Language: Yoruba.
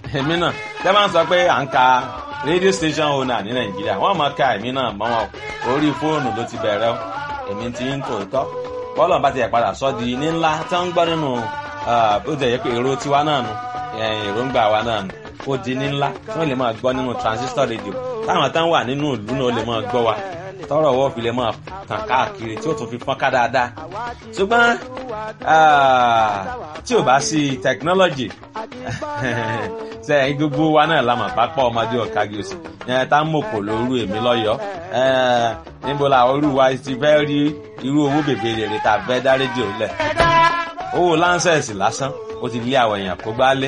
èmi náà tẹ́ máa ń sọ pé à ń ka radio station owner ní nàìjíríà wọ́n máa ka èmi náà mọ́ wọn orí fóònù ló ti bẹ̀rẹ̀ o èmi ti ń tòótọ́ bọ́ọ̀lù bá ti yẹ padà sọ́ di ní ńlá tí wọ́n ń gbọ́ nínú ó jẹ́ yẹ pé èrò tiwa náà nu èròǹgbà wa náà nu ó di ní ńlá tí wọ́n lè máa gbọ́ nínú transistor radio táwọn táwọn wà nínú ìlú náà lè máa gbọ́ wa tọrọ ọwọ́ fi lè máa tàn káàkiri tí ó tún fi fọ́n ká dáadáa ṣùgbọ́n tí ò bá sí technology sẹ́yìn gbogbo wa náà la mọ̀ pápá ọmọdé ọ̀kági òsì tá ń mọ̀kò lóru èmi lọ́yọ̀ọ́ níbo la orú wa ti fẹ́ rí irú owó bèbè rèrè tá a fẹ́ dá rédíò lẹ̀ owó láńsẹ̀sì lásán ó ti lé àwọn èèyàn kó gbá lé